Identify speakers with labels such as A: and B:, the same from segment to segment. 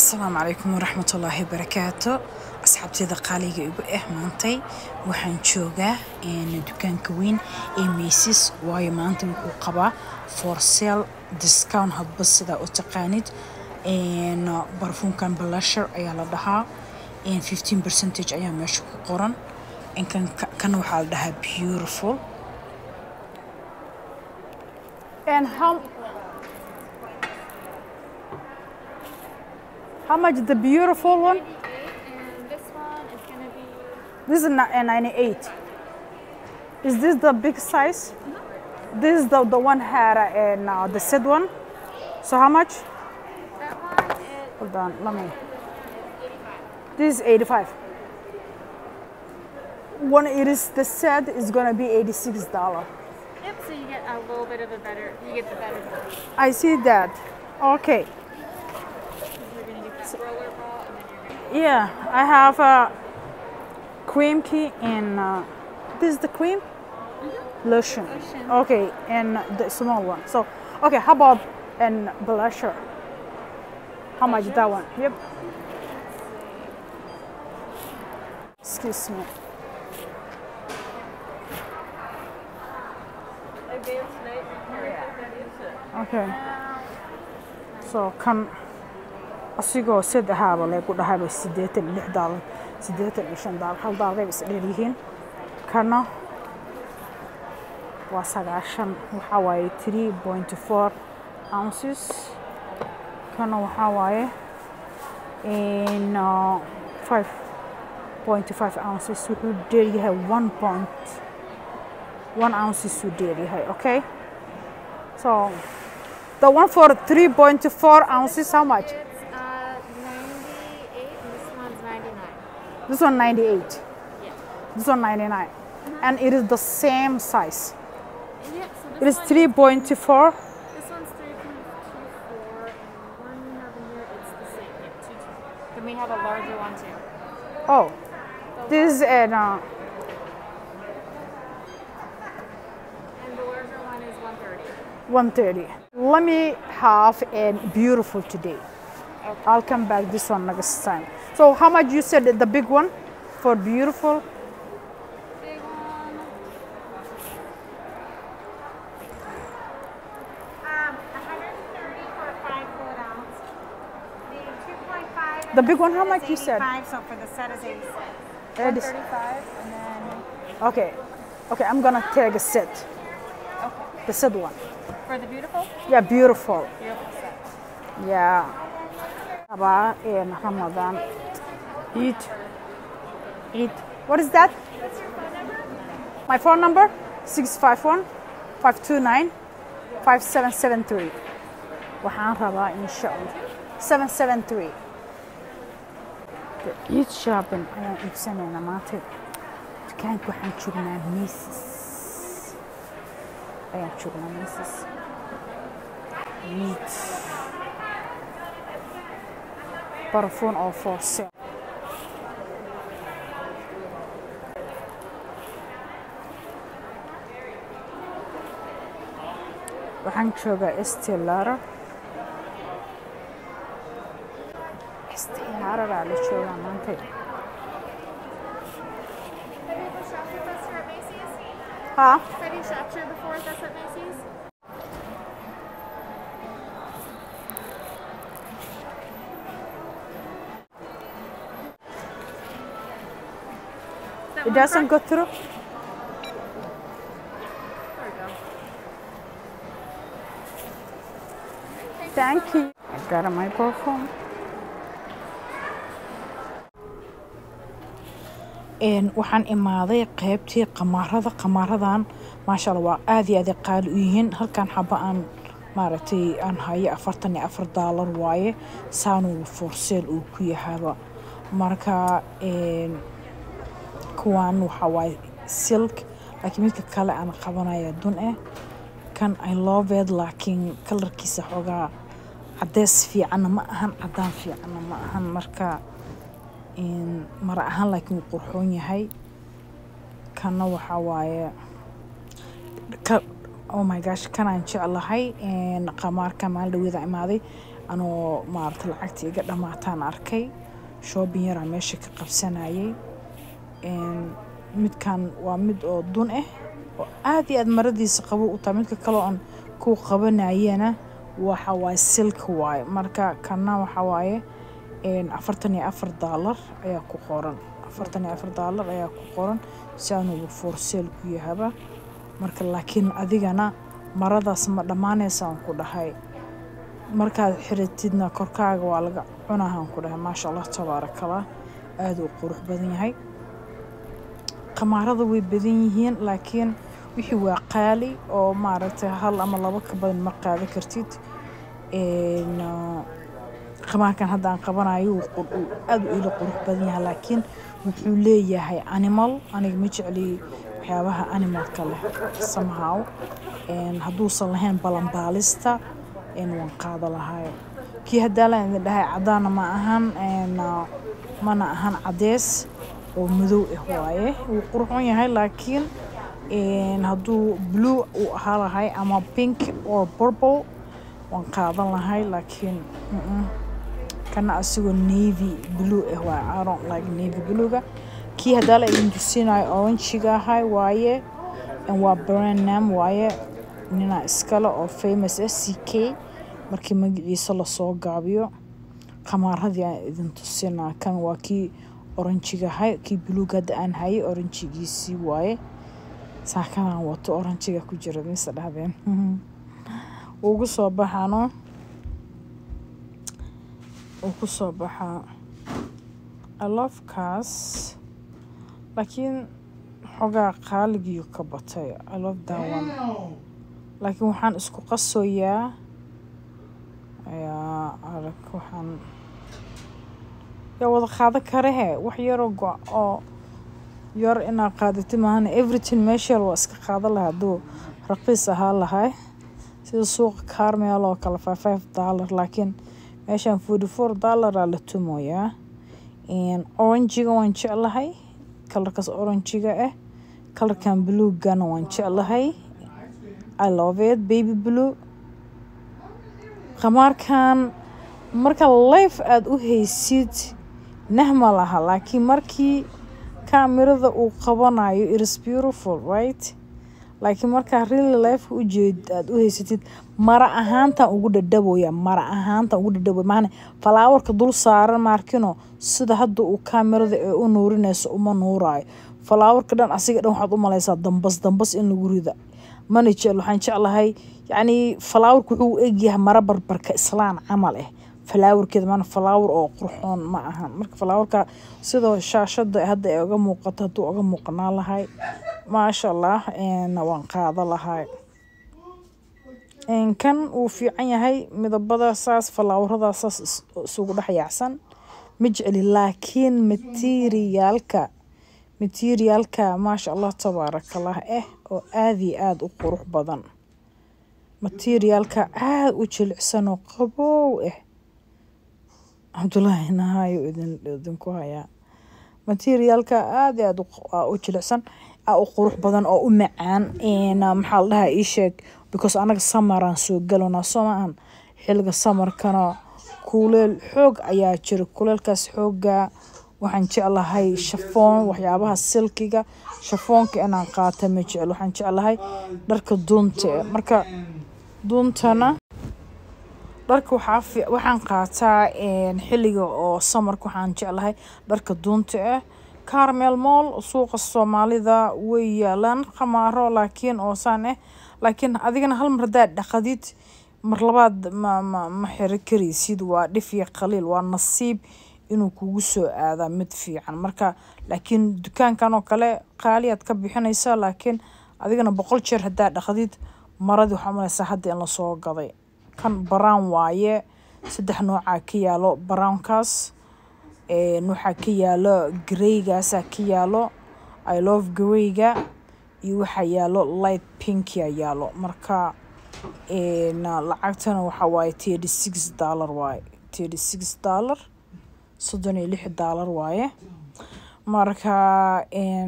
A: asalaamu calaykum waraxmat ullaahi barakaatu asxaabteyda qaaliga igu ah maantay waxaan joogaa dukaanka weyn ee maysis waayo maanta wuxuu qabaa for sale discount hadba sidaa u taqaanid barfuunkan blusher ayaa la dhahaa 15 percentage ayaa meesha ku qoran kan waxaa la dhahaa beautiful and how How much the beautiful one?
B: And this one is going to be
A: This is ni- uh, 98. Is this the big size? This is the, the one had uh, and uh, the said one. So how much?
B: that one is
A: Hold on, let me. This is 85. When it is the set is gonna be 86 dollar.
B: yep. So you get a little bit of a better. You get the better version.
A: I see that. Okay.
B: You're going to get that roller ball, and then you're going to.
A: Yeah, I have a cream key and uh, this is the cream lotion.
B: Lotion.
A: Okay, and the small one. So, okay, how about and blusher? How much that one? Yep. Excuse me. Okay. So kan asigoo saddexaaba leegu dhahayba siddeetan iyo lix daalar siddeetan iyo shan daalar hal daalar is dheer yihiin kana waa sagaashan waxaa waaye three point four ounces kana waxaa waaye in uh, five point five ounces wuxuu dheer yahay one point one ounces uu dheer yahay okay so the one for three point four ounces how much
B: It's uh, 98, and this one's 99.
A: This one 98.
B: Yeah.
A: This one 99. And it is the same size.
B: Yeah. So
A: It
B: this
A: is
B: one,
A: 3.24.
B: This one's 3.24, and one we have in here, it's the same. Yeah, 2.24. Then we have a larger one too.
A: Oh, this is an uh,
B: And the larger one is 130.
A: 130. Let me have a beautiful today.
B: Okay.
A: I'll come back this one next time. So how much you said the big one for beautiful?
B: Big one. Um, 130 for a five foot ounce. The 2.5.
A: The big one, how much you said?
B: 85, so for the set is 86.
A: It is-
B: 135, and then
A: Okay. Okay, I'm gonna take a set.
B: okay.
A: The set one.
B: For the beautiful,
A: Yeah, beautiful.
B: beautiful set.
A: Yeah. Aba in Ramadan. Eat. Eat. What is that? My phone number? 651 529 5773. Waxaan rabaa insha Allah. 773. Eat shopping ayaan iibsanaynaa maanta. Dukaanka waxaan joognaa Macy's. Ayaan joognaa Macy's. Meat. Parfum oo for sale. Waxaan joogaa Estee Lauder. Estee Lauder aa la joogaa maanta.
B: Have you ever shopped with us here at Macy's?
A: Ha?
B: Have you shopped here before with us at Macy's? Is that
A: It
B: one
A: doesn't
B: correct?
A: go through?
B: There we go.
A: Thank you. I got a microphone. Een waxaan imaaday qaybtii qamaarada qamaaradan maasha Allah waa aad iyo aad ay qaali u yihiin halkan xaba aan maaragtay aan hayo afartan iyo afar daalar waaye saanuu for sale uu ku yahaaba marka een kuwan waxaa waaye silk laakiin midka kale aan qabanaya dun eh kan I love it laakiin kalarkiisa xoogaa cadeys fiicanna ma ahan cadaan fiicanna ma ahan marka in mara ahaan laakiin wuu qurxoon yahay kanna waxaa waaye ka oh my gosh kanaan jeclahay qamaarka maalin dhaweeda imaaday anoo maarata lacagta iga dhamaataan arkay shoobin yaraa meesha ka qabsanayay midkan waa mid oo dun ah oo aad iyo aad maradiisa qabo u tahay midka kaloo aan ku qabanayana waxa waaye silka waaye marka kana waxa waaye afartan iyo afar daalar ayaa ku qoran afartan iyo afar daalar ayaa ku qoran si aanugu forseel ku yahaba marka laakiin adigana maradaas ma dhammaanaysa aan ku dhahay markaad xiratidna korkaaga waa laga cunahaan ku dhahay maasha allah tabaarakallah aada u qurux badan yahay qamaarada way badan yihiin laakiin wixii waa qaali oo maaragtay hal ama labo ka badan ma qaadan kartid qamaarkan hadda aan qabanayo aada u ila qurux badan yahay laakiin wuxuu leeyahay animal aniga ma jecli waxyaabaha animalka leh somehow hadduusan lahayn balanbaalista waan qaada lahayo kii haddaalan idin dhahay caddaana ma ahan mana ahan caddees oo madow ah waaye wuu qurxoon yahay laakiin hadduu blue uu ahaa lahay ama pink or purple waan qaadan lahay laakiin kana asigoo navy blue ah waaye I don't like navy bluega kii haddaa la idin tusinayo oranjiga ahay waaye waa brand name waaye nina iskale oo famous ah c k markii magaciisa lasoo gaabiyo qamaaradii aan idin tusinaa kan waa kii oranjiga ahay kii buluug hadda aan hayay oranjigiisii waaye saakanaan wato oranjiga ku jira mise dhahdeen ugu soo baxano uu ku soo baxaa alofkaas laakiin xogaa qaaligiiyu ka batay alof daawan laakiin waxaan isku qasoyaa ayaa arag waxaan yaa wada qaadan karahe wax yaroo go oo yar inaad qaadati maahana everything meesheel waa iska qaadan lahaa hadduu raqiis ahaa lahay sida suuqa carmel oo kale five five dollar laakiin meeshaan forty four dollaraa la tumoyaa oranjiga waan jeclahay kalarkaas oranjiga ah kalarkan bluegana waan jeclahay i love it baby blue qamaarkan marka life aada u haysid nahma laha laakiin markii kamirada uu qabanayo itis beautiful right laakiin markaa really life u jeed aada u haysatid mara ahaantan ugu dhadhaboya mara ahaantan ugu dhadhaboya maana falaawarka dul saaran maarkino sida hadda uu kamirada ee u nuurinayso uma nuuraayo falaawarka dhan asiga dhan waxaad u malaysaa dambas dambas in lagu rida mana jecel waxaan jeclahay yacni falaawarka wuxuu u egyahay mara barbarka islaan camal ah falaawarkeeda maana falaawar oo qurxoon ma ahan marka falaawarka sidoo shaashada hadda ay uga muuqato hadduu uga muuqanaa lahay maasha allah waan qaada lahay kan wuu fiican yahay midabada saas falaawarada saas isugu dhex yaacsan ma jeceli laakiin materiaalka materiaalka maasha allah tabaarakallah ah oo aada iyo aada u qurux badan materiaalka aada u jilicsan oo qabow ah cabdullaahi nahayo idinku hayaa materiaalka aada iyo aada u jilicsan u qurux badan oo u macaan maxaa la dhahaa ii sheeg because anaga samaraan soo galonaa soo maahan xilliga samarkana kuleel xoog ayaa jira kuleelkaas xooga waxaan jeclahay shafoon waxyaabaha silkiga shafoonka inaan qaata ma jecel waxaan jeclahay dharka duunta marka duuntana dharka waxaan qaataa xilliga oo samarka waxaan jeclahay dharka duunta ah carmel moll suuqa soomaalida way yaalaan khamaaro laakiin oo saan ah laakiin adigana hal mar haddaad dhaqadid mar labaad ma ma ma xiro karaysid waa dhif iyo qaliil waa nasiib inuu kugu soo aadaa mid fiican marka laakiin dukaankan oo kale qaaliyaad ka bixinaysaa laakiin adigana boqol jeer haddaad dhaqdid maradii waxaa malaysaa hadda in lasoo gaday kan brown waaye saddex noocaa ka yaalo brownkaas waxaa ka yaalo graygaasaa ka yaalo i love grayga iyo waxaa yaalo light pinkia yaalo marka lacagtana waxaa waaye thirty six dollar waaye thirty six dollar soddon iyo lix dollar waaye marka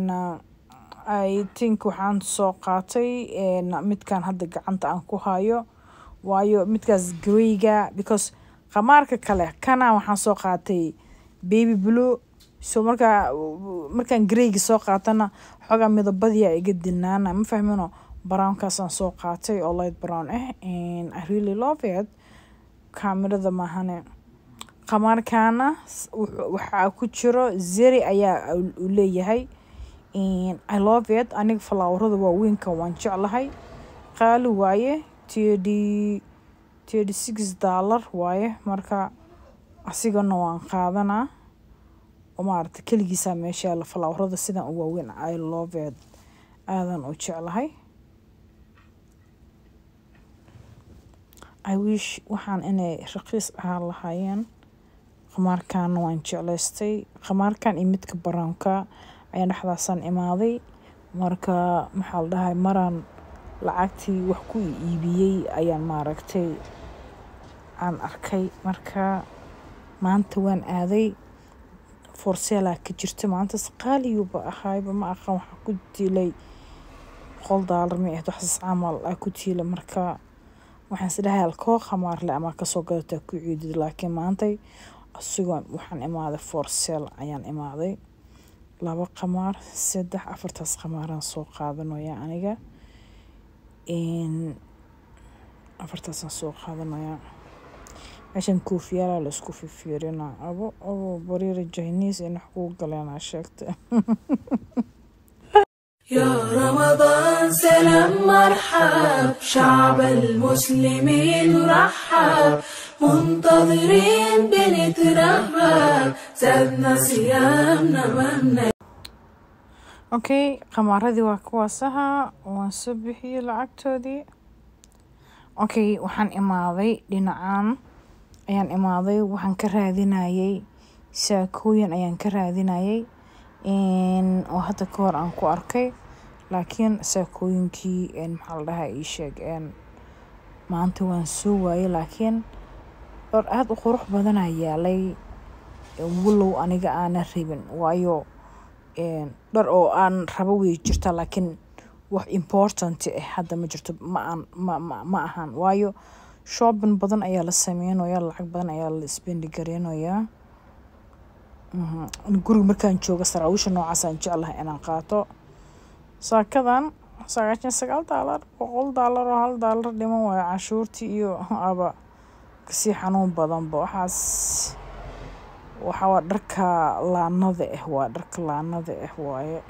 A: i think waxaan soo qaatay midkan hadda gacanta aan ku hayo waayo midkaas grayga because qamaarka kale kana waxaan soo qaatay baby blue so markaa markaan greyga soo qaatana xoogaa midabadiyaa iga dilnaana ma fahmino brownkaasaan soo qaatay oo light brown ah and i really love it kaamirada maahane qamaarkaana s- wuxuu- waxaa ku jiro zeri ayaa u leeyahay And i love it aniga falaawarada waaweynka waan jeclahay qaali waaye thirty thirty six dollar waaye marka asigana waan qaadanaa oo maaragta keligiisaa meesha yaala falaawarada sidan u waaweyn i love it aadan u jeclahay i wish waxaan inay raqiis ahaan lahaayeen qamaarkan waan jeclaystay qamaarkan iyo midka brownka ayaan dhexdaasaan imaaday marka maxaa la dhahay maraan lacagtii wax ku iibiyey ayaan maaragtay aan arkay marka maanta waan aaday forseelaa ka jirta maantas qaaliyuuba ahaayba ma aqaan waxaa ku diilay boqol daalar ma ahayd waxaas camal aa ku tiila marka waxaan isdhahay alkoo khamaarle ama kasoo gadataa ku ciidid laakiin maantay asigoo waxaan imaaday forsel ayaan imaaday laba qamaar saddex afartaas qamaaraan soo qaadanaya aniga afartaasaan soo qaadanaya meeshan koofiyaalaa la isku fifiirina abo abo bariira jahniis in wax kuu galeenaa sheegta
C: يا رمضان سلام مرحب شعب المسلمين رحب منتظرين بنترهب زادنا صيامنا ممنا
A: okay qamaaradii waa kuwaasaha waan soo bixiyey lacagtoodii okay waxaan imaaday dhinacaan ayaan imaaday waxaan ka raadinayay saakooyin ayaan ka raadinayay oo hadda ka hor aan ku arkay laakiin saakooyinkii maxaa la dhahaa ii sheeg maanta waan soo waayay laakiin dhor aada u qurux badanaa yaalay walow aniga aanan rabin waayo dhar oo aan rabo way jirtaa laakiin wax important ah hadda ma jirto ma aan ma ma ma ahan waayo shopping badan ayaa la sameynayaa lacag badan ayaa la isbendi gareynayaa guriga markaan joogo saraawiisha noocaasaan jeclahay inaan qaato saakadan sagaashan sagaal daalar boqol daalar oo hal daalar dhiman waayo canshuurtii iyo aba kasii xanuun badanba waxaas waxa waa dharka laanada ah waa dharka laanada ah waaye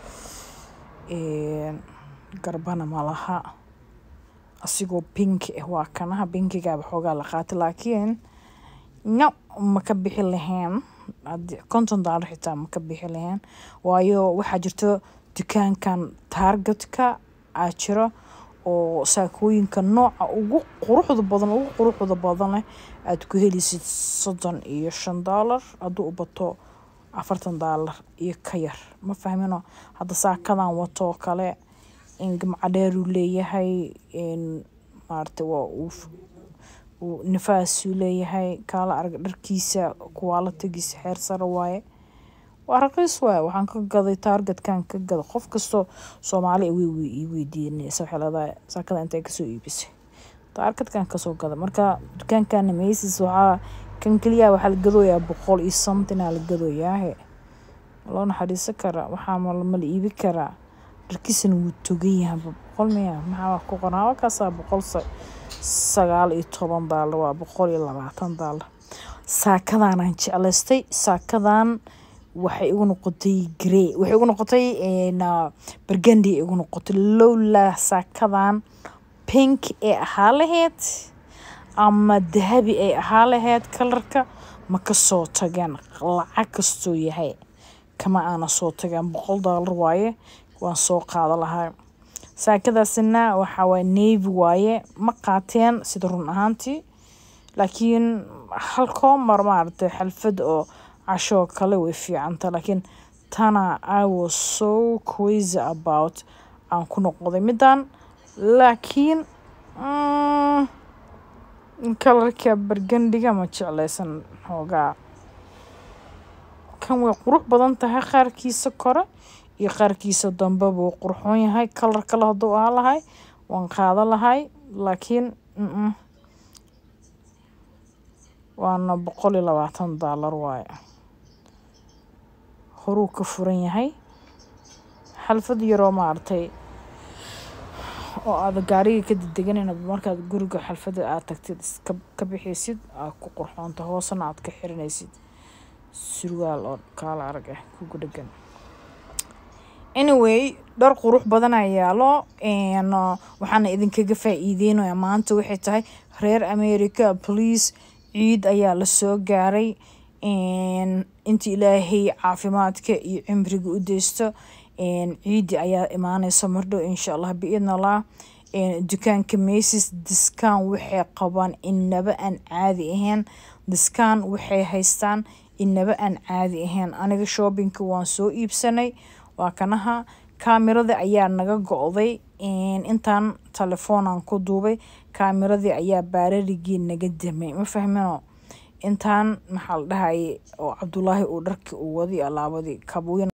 A: garbana malaha asigoo pinki ah waa kanaha pinkigaaba xoogaa la qaatay laakiin no ma ka bixi lahayn konton daalar xitaa ma ka bixi lahayn waayo waxaa jirto dukaankan taargetka aa jiro oo saakooyinka nooca ugu quruxda badan ugu quruxda badan leh aada ku helaysid soddon iyo shan daalar hadduu u bato afartan daalar iyo ka yar ma fahmino hadda saakadan watoo kale gamcadheeruu leeyahay maarata waa uu nifaasuu leeyahay kaala arag dharkiisa kuwaalatagiisa xeer sare waaye waa raqiis waaye waxaan ka gaday taargetkan ka gada qof kastoo soomaali way ii weydiinaysa waxay leedahay saakada intay kasoo iibisay taargetkan kasoo gada marka dukaankana maysis waxaa kan keliya waxaa la gadooyaa boqol iyo somethina la gadooyaahe loo naxariisan karaa waxaa ma la iibi karaa dharkiisana wuu togan yahay boqol miya maxaa ku qoran halkaasaa boqol sagaal iyo toban daalar waa boqol iyo labaatan daalar saakadaanaan jeclaystay saakadan waxay igu noqotay grey waxay igu noqotay bargandi igu noqotay lowlaa saakadan pink ee ahaa lahayd ama dahabi ay ahaa lahayd kalarka ma ka soo tageen lacag kastoo yahay kama aana soo tageen boqol daalar waaye waan soo qaada lahaa saakadaasina waxaa waaye navy waaye ma qaateen sida run ahaantii laakiin halkoo mar maaragtay xalfad oo cashoo kale way fiicanta laakiin tana i was so crazy about aan ku noqday middan laakiin kalarka bargandiga ma jeclaysan hoogaa kan way qurux badan tahay qaarkiisa kore iyo qaarkiisa dambe buu qurxoon yahay kalar kale hadduu ahaa lahay waan qaada lahay laakiin waana boqol iyo labaatan daalar waaye horuu ka furan yahay xalfad yaroo maaragtay oo aada gaariga ka dedeganayna markaad guriga xalfada aad tagtid iska ka bixiysid aad ku qurxoonta hoosena aad ka xiranaysid surwaal oo kaala arag ah kugu dhegan anyway dhar qurux badan ayaa yaalo n waxaana idinkaga faa-iideynaya maanta waxay tahay reer america please ciid ayaa lasoo gaaray inta ilaahay caafimaadka iyo cimriga u deysto ciidi ayaa imaaneysa mardhow insha allah biidn allah dukaanka macis discount waxay qabaan inaba aan caadi ahayn discount waxay haystaan inaba aan caadi ahayn aniga shoppingka waan soo iibsanay waa kanaha kaamirada ayaa naga go-day intaan telefoonaan ku duubay kaamiradii ayaa baararigii naga damay ma fahmino intaan maxaa la dhahaye oo cabdulaahi uu dharkii uu waday alaabadii kabuuyan